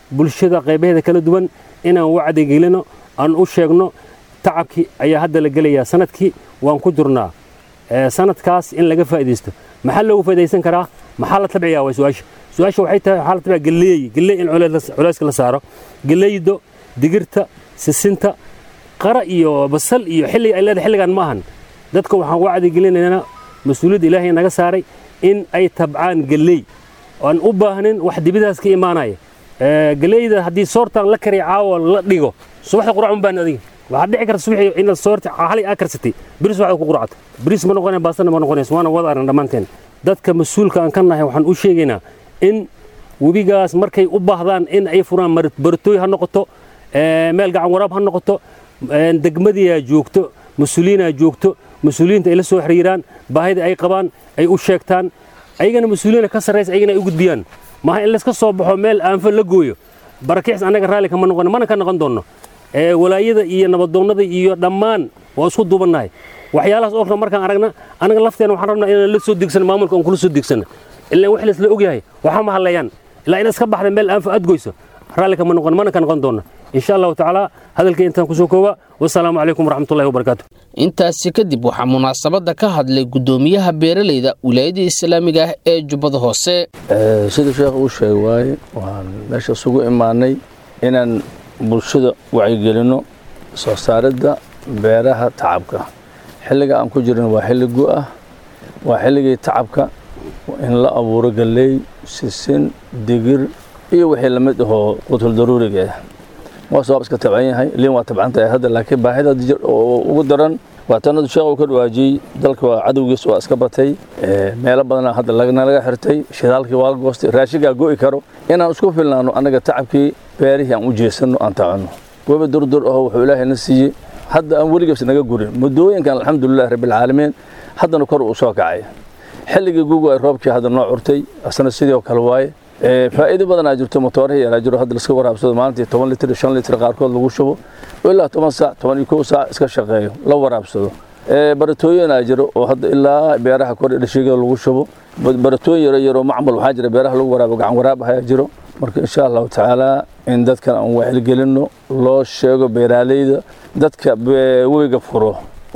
bulshada qaybaheeda kala duwan inaan wacdi gelino aan u sheegno tacabkii ayaa hadda la gelayaa sanadkii waan ku jirnaa sanadkaas in laga faa'iidaysto maxaa loogu faa'iidaysan karaa maxaa la tabciyaa waa su-aasha su-aasha waxay tahay waxaa la tabciyaa galeey galeey in culayska la saaro galeeydo digirta sisinta qara iyo basal iyo xilliga ay leedahay xilligan ma ahan dadka waxaan wacdi gelinaynaa mas-uuliyadda ilaahay naga saaray in ay tabcaan galeey aan u baahnin wax dibidaas ka imaanaya galeyda haddii soortan la kariya caawa la dhigo subaxda qurac un baan adiga waxaad dhici karta subaxii inaad soorta halay aa karsatay biris waxaad ku quracto biris ma noqonaya baasana ma noqonayso waana wada aragna dhammaanteen dadka mas-uulka aan ka nahay waxaan u sheegaynaa in webigaas markay u baahdaan in ay furaan baratooy ha noqoto meel gacan waraab ha noqoto degmadiyaa joogto mas-uuliyiinaa joogto mas-uuliyiinta ay la soo xiriiraan baahida ay qabaan ay u sheegtaan ayagana mas-uuliyiina ka sarraysa ayagana ay u gudbiyaan maaha in layska soo baxo meel aanfa la gooyo barakicis annaga raalli kama noqon mana ka noqon doonno walaayada iyo nabadoonnada iyo dhammaan waa isku duubannahay waxyaalahaas oo kale markaan aragna anaga lafteena waxaan rabnaa inaan la soo degsano maamulka aan kula soo degsano ilaa wax laisla ogyahay waxaa ma hadlayaan ilaa inaad iska baxda meel aanfa aad goyso raalli kama noqon mana ka noqon doonno insha allahu tacaala hadalkii intaan kusoo kooba wasalaamu calaykum waraxmatullahi wabarakaatu intaasi kadib waxaa munaasabadda ka hadlay guddoomiyaha beeralayda wilaayada islaamiga ah ee jubbada hoose sida sheekh uu sheegay waaye waxaan meesha isugu imaanay inaan bulshada wacyigelinno soo saaridda beeraha tacabka xilliga aan ku jirno waa xilli gu-ah waa xilligii tacabka in la abuuro galley sisin digir iyo wixii lamid ahoo qutul daruuriga ah waa sabab iska tabcan yahay liin waa tabcan tahay hadda laakiin baahida ugu daran waa tanadu sheekh uu ka dhawaajiyey dalka waa cadowgiis waa iska batay meelo badanaa hadda nalaga xirtay shidaalkii waa la goostay raashigaa go'i karo inaan isku filnaano annaga tacabkii beerihii aan u jeesanno aan tacanno webi durdur aho wuxuu ilaahay na siiyey hadda aan weligiis naga gurin muddooyinkan alxamdulilahi rabbilcaalamiin haddana kor uu soo kacay xilligii gugu ay roobkii hadda noo curtay asna sidii oo kale waaye faa'iido badanaa jirto motoorihii yaraa jiro hadda laska waraabsado maalintii toban litir shan litir qaarkood lagu shubo ilaa toban saac toban iyo kow saac iska shaqeeyo la waraabsado baratooyinaa jiro oo hadda ilaa beeraha kor dhashiigada lagu shubo baratooyin yaro yaroo macmal waxaa jira beeraha lagu waraabo gacan waraab ayaa jiro marka insha allahu tacaala in dadkan aan wacyigelinno loo sheego beeraaleyda dadka webiga furo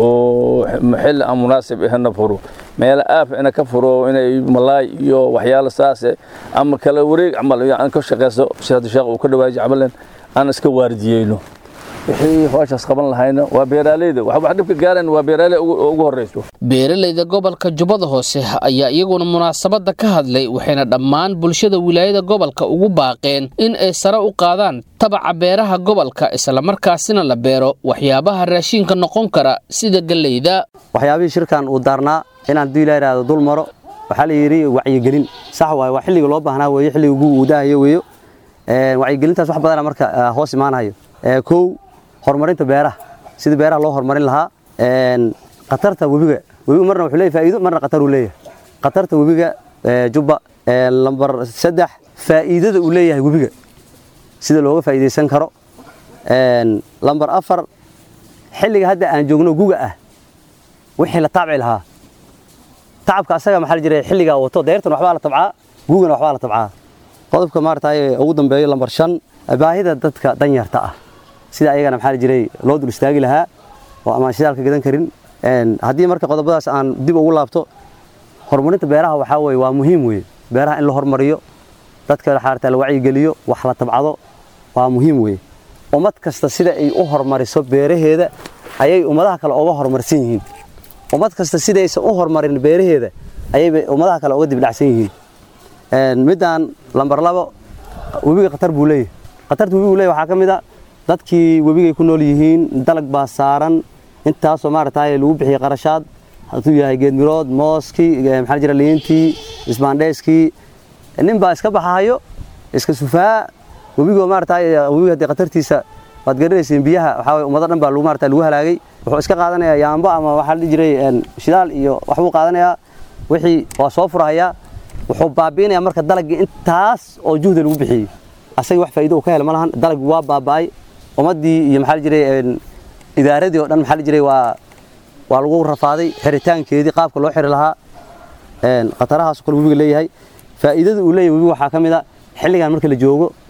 oo xilli aan munaasib ahna furo meelo aaf ina ka furo inay malaay iyo waxyaalo saase ama kala wareeg camal aan ka shaqeyso si hadda sheekh uu ka dhawaaji camalan aan iska waardiyeyno wixii hawshaas qaban lahayna waa beeraaleyda wax wax dhibka gaaran waa beeraaley ugu horeyso beeralayda gobolka jubbada hoose ayaa iyaguna munaasabadda ka hadlay waxayna dhammaan bulshada wilaayada gobolka ugu baaqeen in ay sare u qaadaan tabaca beeraha gobolka islamarkaasina la beero waxyaabaha raashiinka noqon kara sida galleyda waxyaabihii shirkan uu daarnaa inaan duu ilaa iraahdo dul maro waxaa la yidhi wacyigelin sax waaye waa xilliga loo baahnaa weeye xilliga ugu uudahayo weeyo wacyigelintaas wax badana marka hoos imaanayo kow horumarinta beeraha sida beeraha loo horumarin lahaa khatarta webiga webiga marna wuxuu leeyahay faa'iido marna khatar uu leeyahay khatarta webiga jubba lambar saddex faa'iidada uu leeyahay webiga sida looga faa'iidaysan karo lambar afar xilliga hadda aan joogno guga ah wixii la taabci lahaa tacabka asaga maxaa la jiray xilligaa wato deyrtan waxbaa la tabcaa gugana waxbaa la tabcaa qodobka maaragtay ugu dambeeyo lambar shan baahida dadka danyarta ah sida ayagana maxaa la jiray loo dul istaagi lahaa oo amaan shidaalka gadan karin haddii marka qodobadaas aan dib ugu laabto horumarinta beeraha waxaa weye waa muhiim weye beeraha in la hormariyo dadka xaarta la wacyigeliyo wax la tabcado waa muhiim weye ummad kasta sida ay u hormariso beeraheeda ayay ummadaha kale uga horumarsan yihiin ummad kasta sidaysan u horumarin beeraheeda ayay ummadaha kale uga dibdhacsan yihiin midaan lambar labo webiga khatar buu leeyahay khatarta webigu leeyahay waxaa ka mid a dadkii webigay ku nool yihiin dalag baa saaran intaasoo maaragtay lagu bixiyey qarashaad hadduu yahay geedmirood mooskii maxaa jira liintii isbaandheeskii nin baa iska baxahayo iska sufaa webigoo maaragtay webiga haddii khatartiisa waad garanayseen biyaha waxaa waye ummado dhan baa lagu maaragtay lagu halaagay wuxuu iska qaadanayaa yaambo ama waxaa la dhihi jiray shidaal iyo waxbuu qaadanayaa wixii waa soo furahayaa wuxuu baabi'inayaa marka dalaggii intaas oo juhda lagu bixiyey asaga wax faa'iido uu ka hela ma lahan dalaggii waa baaba'ay ummaddii iyo maxaa la jiray idaaradii oo dhan maxaa la jiray waa waa lagu rafaaday xiritaankeedii qaabka loo xiri lahaa khatarahaas kale webiga leeyahay faa'iidada uu leeyahay webiga waxaa ka mid a xilligan marka la joogo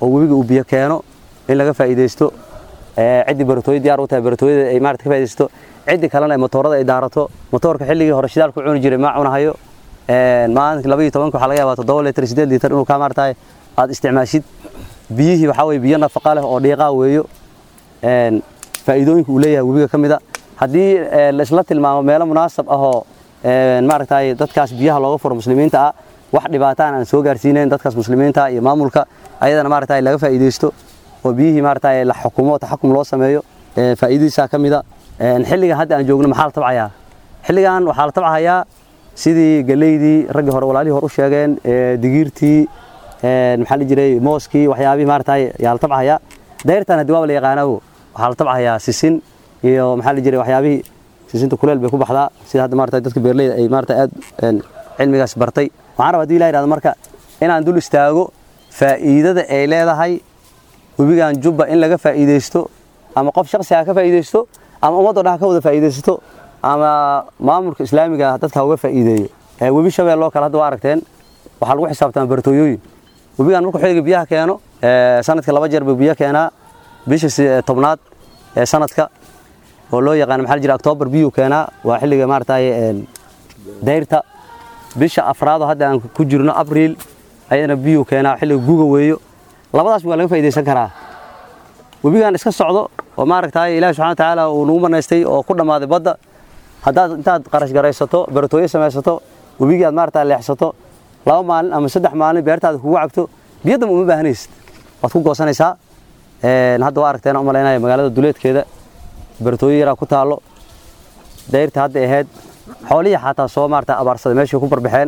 oo webiga uu biyo keeno in laga faa'iidaysto ciddii baratooyo diyaar u tahay baratooyada ay maarata ka faa'iidaysto ciddii kalena motoorada ay daarato motoorka xilligii hore shidaal ku cuni jiray ma cunahayo maalinka laba iyo tobanka waxaa laga yaabaa toddoba litir siddeed litir inuu kaa maaratahay aad isticmaashid biyihii waxaa weye biyo nafaqa leh oo dhiiqaa weeyo faa'iidooyinka uu leeyahay webiga ka mid a haddii laisla tilmaamo meelo munaasab ahoo maaragtay dadkaas biyaha looga furo muslimiinta ah wax dhibaataan aan soo gaarsiinayn dadkaas muslimiinta iyo maamulka ayadana maaragtay laga faa'iidaysto oo biyihii maaragtay la xukumo taxakum loo sameeyo faa'iidadiisaa ka mid a xilligan hadda aan joogno maxaa la tabcayaa xilligan waxaa la tabcahayaa sidii galeydii raggii hore walaalihii hore u sheegeen digiirtii maxaa la jiray mooskii waxyaabihii maaragtay yaa la tabcahayaa dayrtan haddii waaba la yaqaanaawo waxaa la tabcahayaa sisin iyo maxaa la jiray waxyaabihii sisinta kuleel bay ku baxdaa sida hadda maaragtay dadka beerleyda ay maaragtay aad cilmigaas bartay waxaan rabaa haddii ilaha yidhahdo marka inaan dul istaago faa'iidada ay leedahay webigan jubba in laga faa'iidaysto ama qof shakhsi ha ka faa'iidaysto ama ummadoo dhan ha ka wada faa'iidaysto ama maamulka islaamiga dadka ha uga faa'iideeyo webi shabeelloo kale hadda waa aragteen waxaa lagu xisaabtamaa baratooyooyin webigan markuu xilliga biyaha keeno sanadka laba jeer buu biyo keenaa bisha tobnaad ee sanadka oo loo yaqaan maxaa la jira octoobar biyuu keenaa waa xilliga maaragtay dayrta bisha afraadoo hadda aan ku jirno abriil ayadana biyuu keenaa xilliga guga weeyo labadaas waa laga faa'iidaysan karaa webigan iska socdo oo maaragtay ilaahi subxana watacaala uu nagu manaystay oo ku dhammaaday badda haddaad intaad qarash garaysato baratooyo samaysato webigii aad maaragtay leexsato laba maalin ama saddex maalin beertaada kugu cabto biyo damba uma baahanaysid waad ku goosanaysaa hadda waa aragteen u malaynaya magaalada duleedkeeda baratooyo yaraa ku taallo dayrta hadda ahayd xoolihii xataa soo maarata abaarsaday meeshay ku barbaxeen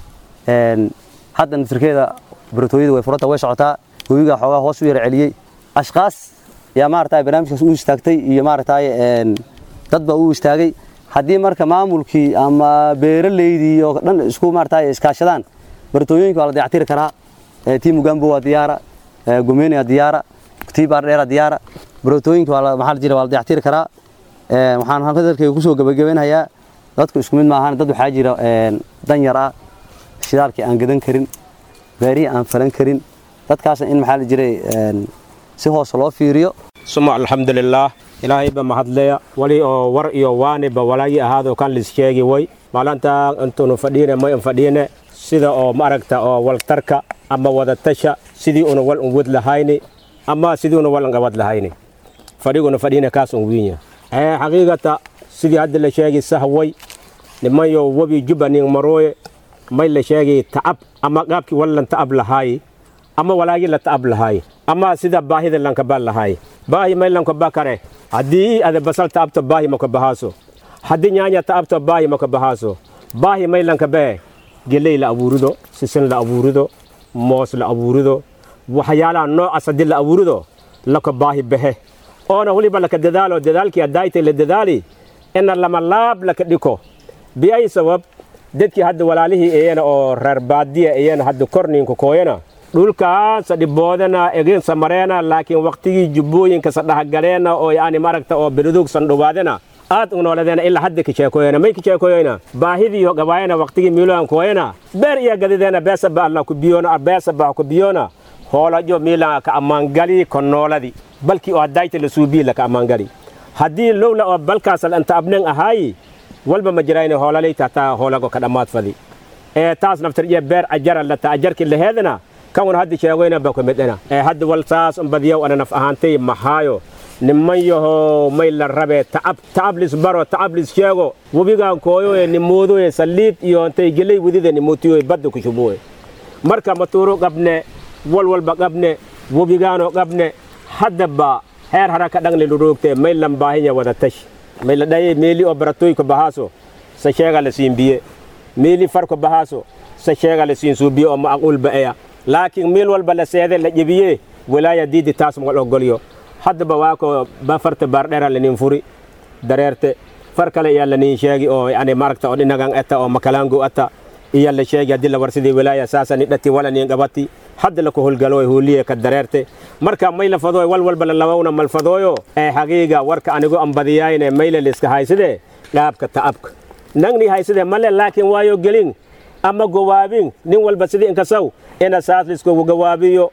hadda naftirkeeda baratooyada way furanta way socotaa webigaa xoogaa hoos u yara celiyey ashkaas yaa maarata barnaamijkaas u istaagtay iyo maarata dad baa u istaagay haddii marka maamulkii ama beeraleydii oo dhan isku maarata iskaashadaan baratooyinka waa la dayactiri karaa tii mugambo waa diyaara gomeni waa diyaara tii baardheera diyaara baratooyinka maxaa la jira waa la dayactiri karaa waxaan hadalkayga kusoo gabagabaynayaa dadku isku mid maahan dad waxaa jira dan yar ah shidaalkii aan gadan karin beerihii aan falan karin dadkaasna in maxaa la jiray si hoose loo fiiriyo suma alxamdulilaah ilaahayba mahadleya wali oo war iyo waaniba walaagii ahaadoo kan lis sheegi way maalinta intuunu fadhiine may un fadhiine sida oo maaragta oo waltarka ama wadatasha sidii una wal un wad lahayni ama sidii una wal un qabad lahayni fadhiguna fadhiine kaas un wiinya xaqiiqata sidii hadda la sheegi sahway nimayo webi juba nin marooye may la sheegi ta'ab ama qaabkii wallan ta'ab lahaayi ama walaagii la ta'ab lahaayi ama sida baahida lankaba lahaayi baahi may lankaba kare haddii ada basal ta'abto baahi maka bahaaso haddii nyaanya ta'abto baahi maka bahaaso baahi may lankabee geley la abuurido sisin la abuurido moos la abuurido waxyaalaha noocaas haddii la abuurido laka baahi behe oona weliba laka dadaalo dadaalkii addaaytay la dadaali ina lama laab laka dhiko biay sabab dadkii hadda walaalihii iyana oo reer baadiya iyana hadda korniinka kooyana dhulkaasa dhiboodana egensa mareena laakiin waqtigii jubbooyinkasa dhahgaleena oo yani maragta oo beledugsan dhubaadena aad unooladena ilaa hadda kicheekoyena may kicheekoyena baahidiiyo gabaayana waqtigii miiloan kooyena beer iya gadideena beesaba alla ku biyona beesaba ku biyona hoolajo miilan ka ammaangali konnooladi balkii oo haddayta la suubii laka ammaangali haddii lowla oo balkaasal anta abnen ahaayi walba ma jirayne hoolaleyta hataa hoolago ka dhammaad fadi ee taas naftar iyo beer ajara lata ajarkii laheedana kan hadda sheegoyna ba kumidena ee hadda wal saas un badiyow ana naf ahaantay mahaayo niman yaho may la rabee ta'ab ta'ab lis baro ta'ab lis sheego webigaan kooyoye nimoodoye saliid iyo intay geley wedida nimootiyoye badda ku shuboye marka matuuro qabne wal walba qabne webigaanoo qabne haddaba heer hara ka dhangle luroogte may lan baahinya wada tash may la dhaye meeli oo baratoy ko bahaaso sa sheega la siin biye meeli far ko bahaaso sa sheega la siin suubiye oo macquul ba'eya laakiin meel walba la seede la jebiye walaaya diidi taas mal ogolyo haddaba waa ko ba farta baardheera lanin furi dareerte far kale iyaa lanin sheegi oo yani maragta oo dhinagan ata oo makalaango ata iya la sheegi haddii la warsidii walaaya saasani dhati wala nin qabati hadda la ku holgalo hooliye ka dareerte marka may la fadooy wal walba la labawna mal fadooyo ee xaqiiga warka anigu ambadiyayne mayle liska hayside dhaabka ta'abka nangni hayside male laakiin waayo gelin ama gowaabin nin walba sidii inkasaw ina saas liskogu gawaabiyo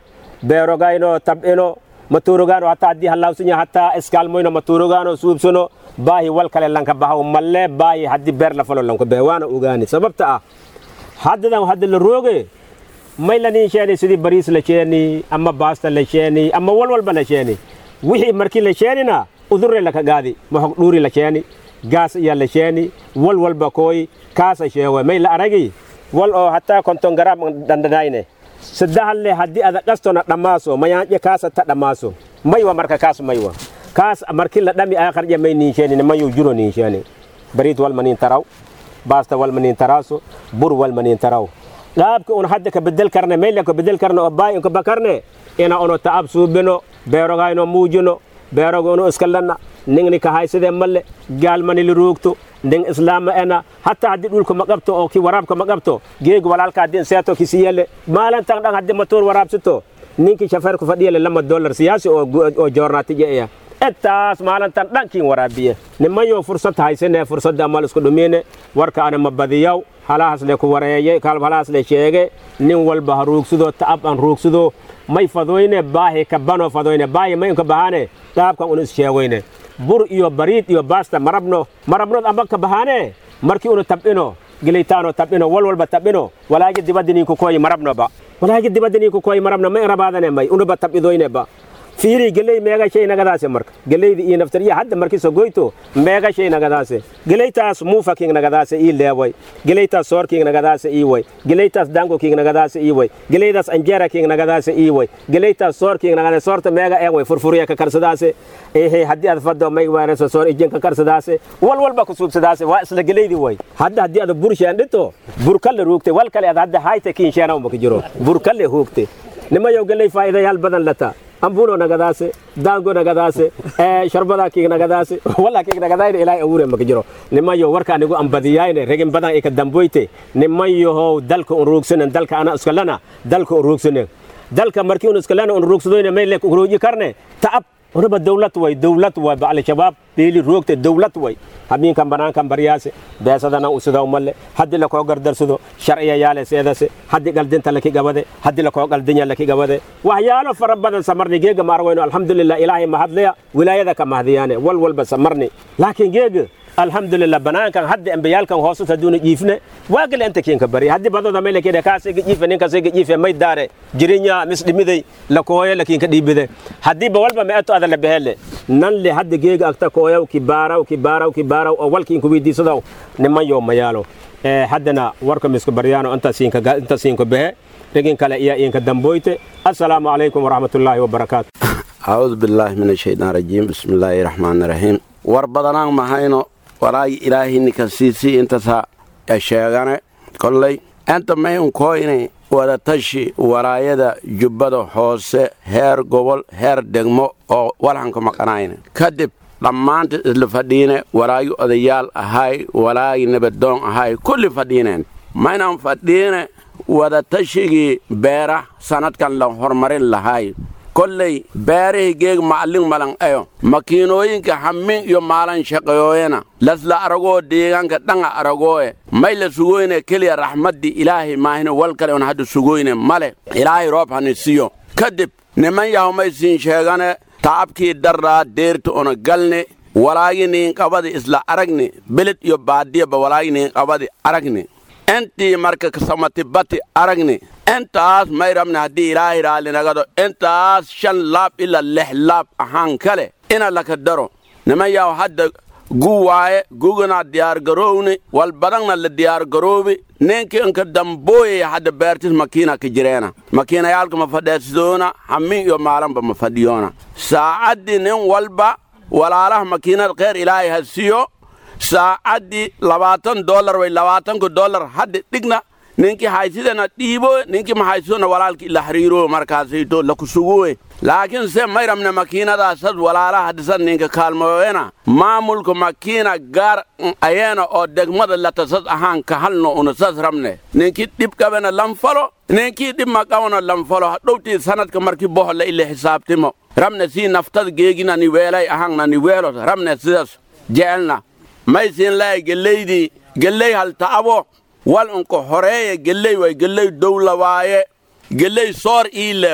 beerogayno tab'ino matuurogaano hataa haddii hallawsinya hataa iskaalmoyno matuurogaano suubsano baahi wal kale lanka bahaw malle baahi haddii beer la falo lanko behe waana ogaani sababta ah haddadan hadda la rooge may lanin sheeni sidii bariis la sheeni ama baasta la sheeni ama wal walba la sheeni wixii markii la sheenina udurre laka gaadi mahog dhuuri la sheeni gaas iya la sheeni wal walba kooy kaasa sheewe may la aragi wal oo hataa konton garaam dandhanayne saddahalle haddii ada qastona dhammaaso mayaanje kaasa ta dhammaaso maywa marka kaas maywa kaas markii la dhami aakarje may niinsheenine mayuu juro niinsheeni bariid walma niin taraw baasta walma niin taraaso bur walma niin taraw qaabka un hadda ka bedel karne meyle ka bedel karne oo baay unka bakarne ina ono ta'ab suubino beerogayno muujino beerogo unu iskallanna ningni ka hayside malle gaalmani li ruugto ning islaama ena hatta haddii dhulka ma qabto oo ki waraabka ma qabto geeg walaalka haddii seeto ki siyele maalintan dhan haddii matoor waraabsito ninki shafeerku fadhiyele lama dollar siyaasi oo oo joornaatije iya intaas maalintan dhankiin waraabiye nimayo fursad haysane fursadda amal isku dhumine warka ana ma badiyaw halahaas le ku wareeye kalb halahaas le sheege nin walba ha ruugsudo ta'ab an ruugsudo may fadoyne baahi ka bano fadoyne baahi may unka bahane qaabkan un is sheegoyne bur iyo bariid iyo baasta marabno marabnood amba ka bahane markii unu tab'ino geleytaano tab'ino wal walba tab'ino walaagi dibaddi ninku koyi marabnoba walaagi dibaddi ninku koyi marabno may rabaadane may unuba tab'idoyneba fiiri geley meega shay nagadaase marka geleydi iyo naftar iyo hadda markii sogoyto meega shay nagadaase geleytaas muufa king nagadaase ii leeway geleytaas soor king nagadaase ii way geleytaas dango king nagadaase ii way geleydaas anjera king nagadaase ii way geleytaas soor king nagadaase soorta meega ee way furfuriya ka karsadaase ehe haddii aad faddo may waareso soor ijin ka karsadaase wal walba ku suubsadaase waa isla geleydi way hadda haddii aad bur sheendhito bur kalle ruugte wal kale aad hadda hayte kiin sheena uma ka jiro bur kalle huugte nimayow geley faa'iidayaal badan lata ambulo nagadaase daango nagadaase sharbada kiig nagadaase wala kiig nagadayna ilaahay awure maka jiro nimayo warka anigu ambadiyayne regin badan ika damboyte nimayohow dalka un ruugsanen dalka ana iskalana dalka un ruugsanen dalka markii un iskalana un ruugsadoyne mayle ruuji karne ta'ab unaba dawlad way dawlad way ba al-shabaab beeli roogte dawlad way habeenkan banaankan baryaase beesadana usidaw malle haddii lakoo gardarsado sharciya yaale seedase haddii qaldinta laki gabade haddii lakoo qaldinya laki gabade waxyaalo fara badan samarni geega maarwayno alxamdulilah ilaahay mahadlaya wilaayada ka mahdiyaane wal walba samarni laakiin geega alxamdulilah banaankan hadda ambiyaalkan hoosut hadduuna jiifne waa gale inta kiinka bari haddii badooda may lakede kaasiga jiife ninkasiga jiife may daare jirinya misdhimiday lakooye lakiinka dhiibide haddiiba walba meeto ada la behele nan le hadda geega agta kooyaw kibaaraw kibaaraw kibaaraw oo walkiinku weydiisadaw niman yoo mayaalo haddana warka misku baryaano inta siinka behe dhegin kale iya inka damboyte assalaamu calaykum waraxmatullaahi wabarakaatu acuudu billaahi min ashaytaan rajiim bismillaahi raxmaani raxiim war badanaan mahayno walaagi ilaahay ninka siisii intasa sheegane kolley enta mayun koyne wadatashi walaayada jubbada hoose heer gobol heer degmo oo walhanka maqanayne kadib dhammaanta isla fadhiine walaagi odayaal ahay walaagi nabadoon ahay kulli fadhiineen maynan fadhiine wadatashigii beera sanadkan la hormarin lahay kolley beerihii geeg ma'allin malan ayo makiinooyinka hammin iyo maalan shaqeeyooyena lasla aragoo deegaanka dhanga aragooye may la sugoyne keliya raxmaddii ilaahay maahine wal kale on hadda sugoyne male ilaahay roob hani siyo kadib niman yahumay siin sheegane ta'abkii darraa deerti ona galne walaagi niinqabadi isla aragni beled iyo baadiyaba walaagi niinqabadi aragni intii marka kasamati bati aragni intaas may rabne haddii ilaahay raallinagado intaas shan laab ila lix laab ahaan kale ina laka daro niman yaw hadda gu waaye gugana diyaargarowni wal badangna la diyaargaroobi ninki inka dambooyaya hadda beertis makiina ka jireena makiinayaalka ma fadheesidoona hammin iyo maalanba ma fadhiyoona saacaddii nin walba walaalaha makiinada kheyr ilaahay ha siyo saacaddii labaatan dollar way labaatanka dollar hadda dhigna ninkii haysidana dhiibo ninkii mahaysidona walaalki ila xiriiro markaasayto lakusuguwe laakiin se may rabne makiinadaasad walaalaha hadisad ninka kaalmoyena maamulka makiina gaar ayeena oo degmada latasad ahaan ka halno una sas rabne ninkii dhib qabena lanfalo ninkii dhib maqabana lanfalo hadhowtii sanadka markii bohola ila xisaabtimo rabne sii naftad geegina ni weelay ahaanna ni weelot rabne sidas jecelna may siin lahay geleydii geley hal ta'abo wal unka horeeye geley way geley dowla waaye geley soor ii leewe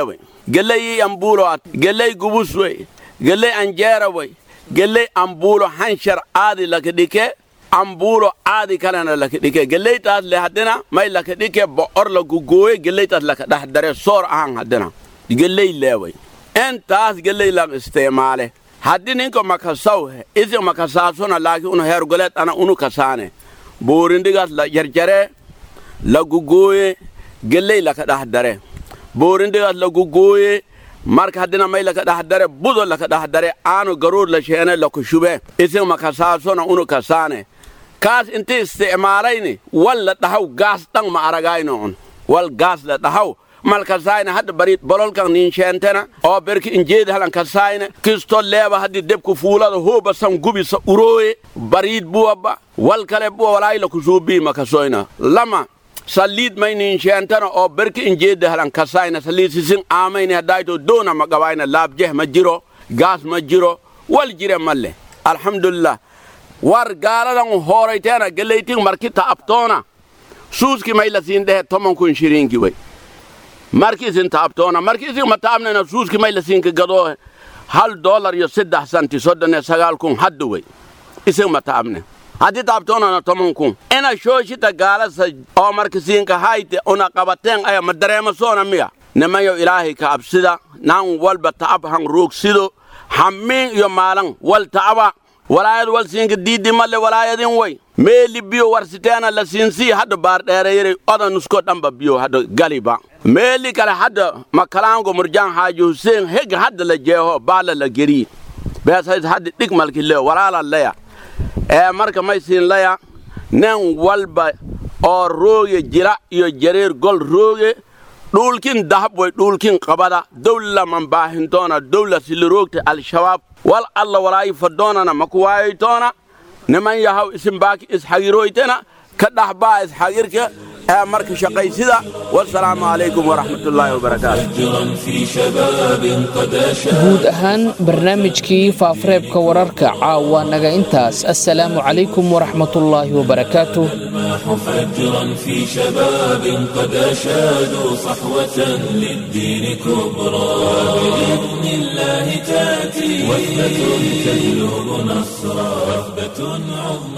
geley ambuulo at geley gubus wey geley anjeera wey geley ambuulo hanshar aadi laka dhike ambuulo aadi kalena laka dhike geleytaas le haddina may laka dhike bo'or la gugooye geleytaas laka dhex dare soor ahan haddina geley leeway intaas geley lan isticmaale haddi ninka makasaw isi makasaasuna laakiin unu heergoleed ana unu kasaane boorindigaas la jarjare la gugooye geley laka dhex dare boorindigaas la gugooye marka haddina may laka dhex dare budo laka dhex dare aanu garuur la sheene laku shube isi makasaasuna unu kasaane kaas inti isticmaalayni wal la dhahaw gaas dhan ma aragayno un wal gaas la dhahaw malkasayna hadda barit bololkan nin sheentena oo berki injeedi halan kasayna kisto leeba haddi debku fuulada hooba san gubi sa urooye bariid buwabba wal kale buwa walaayla kusuubii makasoyna lama saliid may nin sheentena oo berki injeedi halan kasayna saliid sisin aamayni haddayto doona ma gabayna laabjeh ma jiro gaas ma jiro wal jire malle alhamdulillah war gaaladan hoorayteena geleytin marki ta'abtoona suuski may la siin dhehe tomon kun shiriinki wey marki isin taabtoona marki isin ma taabnena suuski may la siinka gadoo hal dolar iyo saddex santi soddon iyo sagaal kun hadda wey isin ma taabne haddii taabtoonana tomon kun ina shooshita gaalasa oo marka siinka hayte una qabateen aya ma dareema soona miya nimayo ilaahay ka absida nan walba ta'ab han roogsido hammiin iyo maalan wal ta'aba walaayad wal siinka diiddi malle walaayadin way meeli biyo warsiteena la siinsii hadda baardheereyere oda nusko dhamba biyo hadda galiba meeli kale hadda makalaango murjaan haaji huseen heg hadda la jeeho baala la geri beeshays hadda dhig malki leo walaala leya ee marka may siin leya nen walba oo rooge jila iyo jareer gol rooge dhulkin dahab way dhulkin qabada dawla man baahintoona dawla siliroogta al-shabaab wal alla walaayi fadoonana maku waayaytoona niman yahaw isin baaki isxagiroytena ka dhaxbaa isxagirka ee marka shaqaysida wasalaamu calaykum waraxmatullaahi wabarakaatu guud ahaan barnaamijkii faafareebka wararka caawa naga intaas assalaamu calaykum waraxmatullaahi wabarakaatu فجرا في شباب قد أشادوا صحوة للدين كبرى بإذن الله تأتي وثبة تجلب نصرا وثبة عظمى